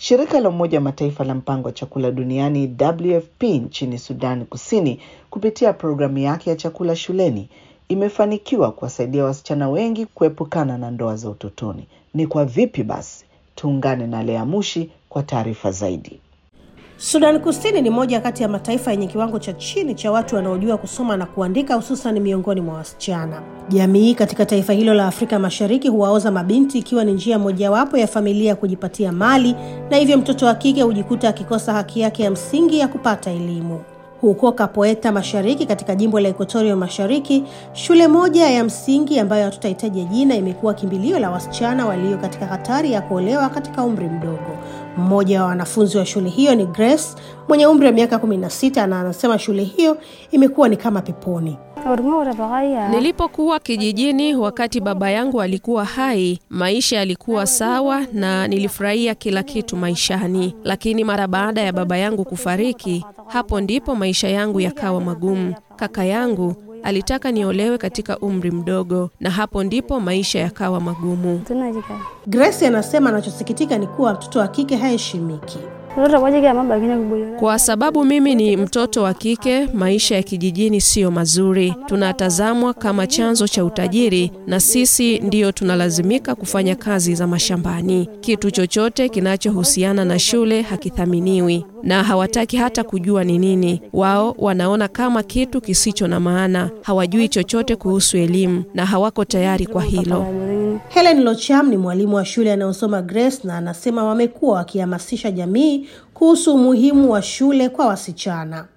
Shirika la Umoja wa Mataifa la mpango wa chakula duniani WFP nchini Sudani Kusini kupitia programu yake ya chakula shuleni imefanikiwa kuwasaidia wasichana wengi kuepukana na ndoa za utotoni. Ni kwa vipi basi? Tuungane na Lea Mushi kwa taarifa zaidi. Sudan Kusini ni moja kati ya mataifa yenye kiwango cha chini cha watu wanaojua kusoma na kuandika, hususan miongoni mwa wasichana. Jamii katika taifa hilo la Afrika Mashariki huwaoza mabinti ikiwa ni njia mojawapo ya familia ya kujipatia mali, na hivyo mtoto wa kike hujikuta akikosa haki yake ya msingi ya kupata elimu. Huko Kapoeta Mashariki katika jimbo la Equatoria Mashariki, shule moja ya msingi ambayo hatutahitaja jina imekuwa kimbilio la wasichana walio katika hatari ya kuolewa katika umri mdogo. Mmoja wa wanafunzi wa shule hiyo ni Grace mwenye umri wa miaka 16 na anasema shule hiyo imekuwa ni kama peponi. Nilipokuwa kijijini wakati baba yangu alikuwa hai, maisha yalikuwa sawa na nilifurahia kila kitu maishani, lakini mara baada ya baba yangu kufariki, hapo ndipo maisha yangu yakawa magumu. Kaka yangu alitaka niolewe katika umri mdogo, na hapo ndipo maisha yakawa magumu. Grace anasema anachosikitika ni kuwa mtoto wa kike haheshimiki. Kwa sababu mimi ni mtoto wa kike, maisha ya kijijini siyo mazuri. Tunatazamwa kama chanzo cha utajiri, na sisi ndiyo tunalazimika kufanya kazi za mashambani. Kitu chochote kinachohusiana na shule hakithaminiwi, na hawataki hata kujua ni nini. Wao wanaona kama kitu kisicho na maana. Hawajui chochote kuhusu elimu na hawako tayari kwa hilo. Helen Locham ni mwalimu wa shule anayosoma Grace na anasema wamekuwa wakihamasisha jamii kuhusu umuhimu wa shule kwa wasichana.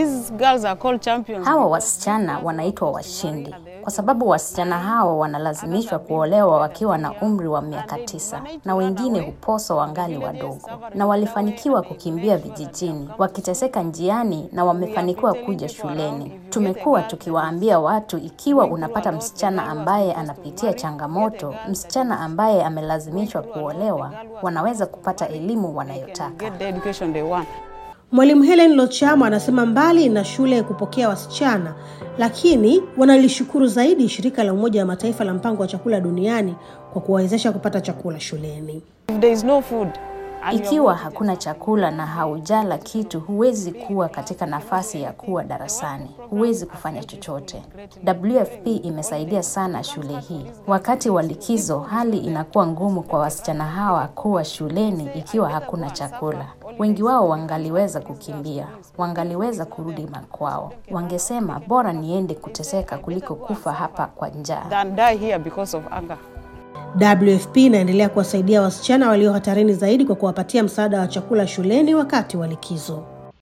Hawa wasichana wanaitwa washindi kwa sababu wasichana hawa wanalazimishwa kuolewa wakiwa na umri wa miaka tisa na wengine huposwa wangali wadogo, na walifanikiwa kukimbia vijijini wakiteseka njiani na wamefanikiwa kuja shuleni. Tumekuwa tukiwaambia watu, ikiwa unapata msichana ambaye anapitia changamoto, msichana ambaye amelazimishwa kuolewa, wanaweza kupata elimu wanayotaka. Mwalimu Helen Lochamo anasema mbali na shule kupokea wasichana, lakini wanalishukuru zaidi shirika la Umoja wa Mataifa la mpango wa chakula duniani kwa kuwawezesha kupata chakula shuleni. Ikiwa hakuna chakula na haujala kitu, huwezi kuwa katika nafasi ya kuwa darasani, huwezi kufanya chochote. WFP imesaidia sana shule hii. Wakati wa likizo, hali inakuwa ngumu kwa wasichana hawa kuwa shuleni ikiwa hakuna chakula. Wengi wao wangaliweza kukimbia, wangaliweza kurudi makwao, wangesema bora niende kuteseka kuliko kufa hapa kwa njaa. WFP inaendelea kuwasaidia wasichana walio hatarini zaidi kwa kuwapatia msaada wa chakula shuleni wakati wa likizo.